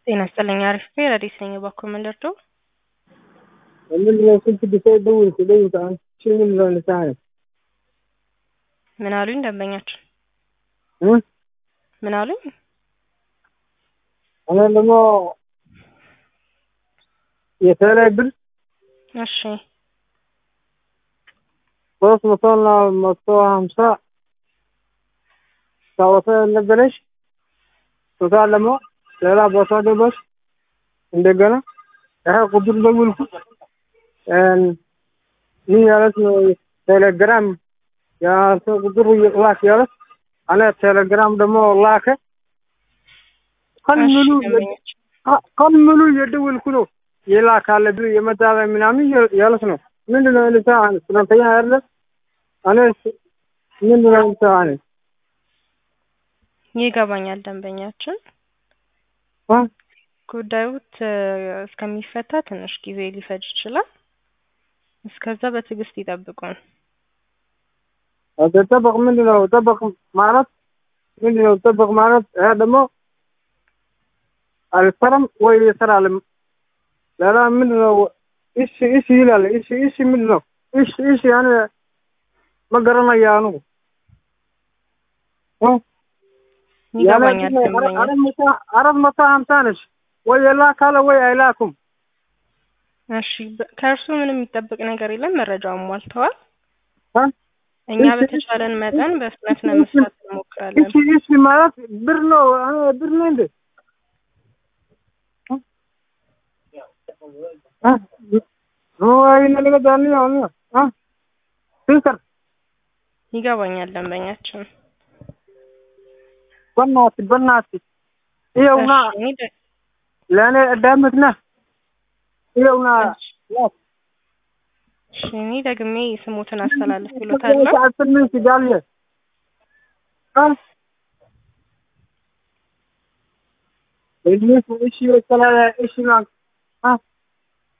ጤና ይስጥልኝ። አሪፍ ረዲስ ነኝ። እባክዎ ምን ልርዳው? ምንድነው ስልክ ብሰጥ ደውል ደውል አንቺ ምን ነው ልሳነ ምን አሉኝ? ደንበኛችን እ ምን አሉኝ? እኔ ደግሞ የተለያየ ብር እሺ ሶስት መቶ እና መቶ ሀምሳ ታወሰ ነበረሽ ቶታ ደግሞ ሌላ ቦታ ደረስ እንደገና ይሄ ቁጥር ደውልኩ ምን ያለት ነው ቴሌግራም የአንተ ቁጥር ላክ ያለት እኔ ቴሌግራም ደግሞ ላከ ቀን እሺ ሙሉ ደንበኛችን ቀን ሙሉ የደወልኩ ነው የላካለ ብር የመጣ ምናምን ያለት ነው ምንድነው ልሳ ስለተኛ ያለ እኔ ምንድነው ልሳ እኔ ይገባኛል። ደንበኛችን አ ጉዳዩት እስከሚፈታ ትንሽ ጊዜ ሊፈጅ ይችላል። እስከዛ በትዕግስት ይጠብቁን። ጠበቅ ምንድነው ጠበቅ ማለት ምንድነው ጠበቅ ማለት ይሄ ደግሞ አልሰራም ወይ ይሰራል ሌላ ምንድነው እሺ እሺ ይላል እሺ እሺ ምንድነው እሺ እሺ ያኔ መገረመያ ነው እ ይገባኛል። ደንበኛ አራት መቶ ሀምሳ ነች ወይ የላካለ ወይ አይላኩም እሺ በ- ከእርሱ ምንም የሚጠበቅ ነገር የለም። መረጃውን ሟልተዋል። እ እኛ በተቻለን መጠን በፍጥነት ለመስራት እንሞክራለን። እሺ እሺ ማለት ብር ነው እ ብር ነው እንዴ እ ወይ ነገር ዳኒ አሁን እ ስንከር ይገባኛል። ደንበኛችን በእናትህ በእናትህ ይኸውና እሺ፣ እኔ ደ- ለእኔ እዳምት ነህ ይኸውና ያስ እሺ፣ እኔ ደግሜ ስሞትን አስተላልፍ ብሎታለሁ። አስርምን ሲጋልየ እሺ እሺ እሺ